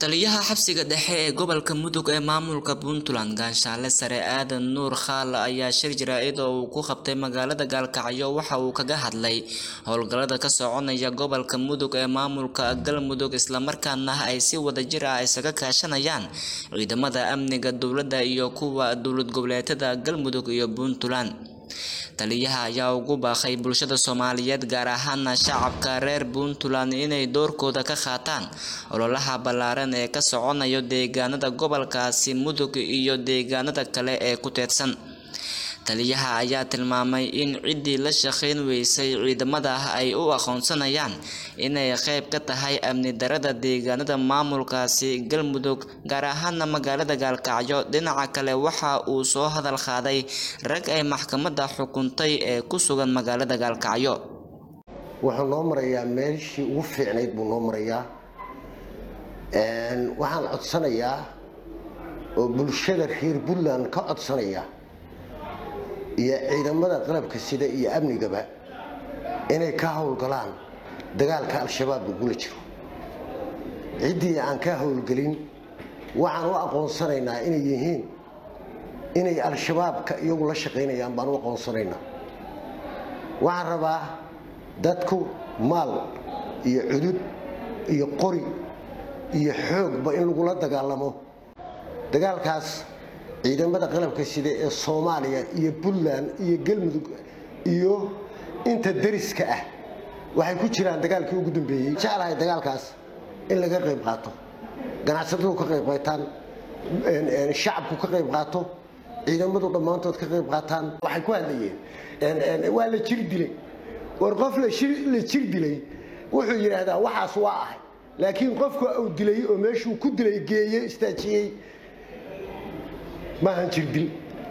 taliyaha xabsiga dhexe ee gobolka mudug ee maamulka puntland gaashaale sare aadan nuur khaale ayaa shir jaraa'id oo uu ku qabtay magaalada gaalkacyo waxa uu kaga hadlay howlgallada ka soconaya gobolka mudug ee maamulka galmudug islamarkaana ay si wadajir ah isaga kaashanayaan ciidamada amniga dowladda iyo kuwa dowlad goboleedyada galmudug iyo puntland taliyaha ayaa ugu baaqay bulshada soomaaliyeed gaar ahaana shacabka reer puntland inay doorkooda ka qaataan ololaha ballaaran ee ka soconayo deegaanada gobolkaasi mudug iyo deegaanada kale ee ku teedsan taliyaha ayaa tilmaamay in ciddii la shaqayn weysay ciidamada ay u aqoonsanayaan inay qayb ka tahay amni darada deegaanada maamulkaasi galmudug gaar ahaana magaalada gaalkacyo dhinaca kale waxa uu soo hadal qaaday rag ay maxkamadda xukuntay ee ku sugan magaalada gaalkacyo wuxuu noo marayaa meeshii ugu fiicnayd buu noo marayaa waxaan codsanayaa oo bulshada reer puntland ka codsanaya iyo ciidamada qalabka sida iyo amnigaba inay ka howlgalaan dagaalka al-shabaab lagula jiro ciddii aan ka howlgelin waxaan u aqoonsanaynaa inay yihiin inay al-shabaabka iyagu la shaqaynayaan baan u aqoonsanaynaa waxaan rabaa dadku maal iyo cudud iyo qori iyo xoogba in lagula dagaalamo dagaalkaas ciidamada qalabka sida ee soomaaliya iyo puntland iyo galmudug iyo inta dariska ah waxay ku jiraan dagaalkii ugu dambeeyey jeclahay dagaalkaas in laga qayb qaato ganacsatadu ka qayb qaataan shacabku ka qayb qaato ciidamadu dhammaantood ka qayb qaataan waxay ku hadlayeen waa la jir dilay war qof la jir dilay wuxuu yidhaahdaa waxaas waa ahay laakiin qofka uu dilay oo meeshuu ku dilay geeye istaajiyey maahan jirdil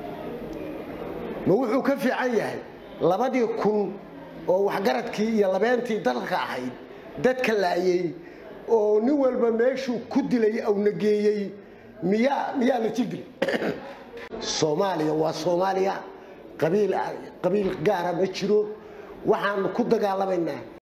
ma wuxuu ka fiican yahay labadii kun oo waxgaradkii iyo labeentii dalka ahayd dadka laayey oo nin walba meeshuu ku dilay awna geeyey miyaa miyaa la jirdil soomaaliya waa soomaaliya qabiil qabiil gaara ma jiro waxaan ku dagaalamaynaa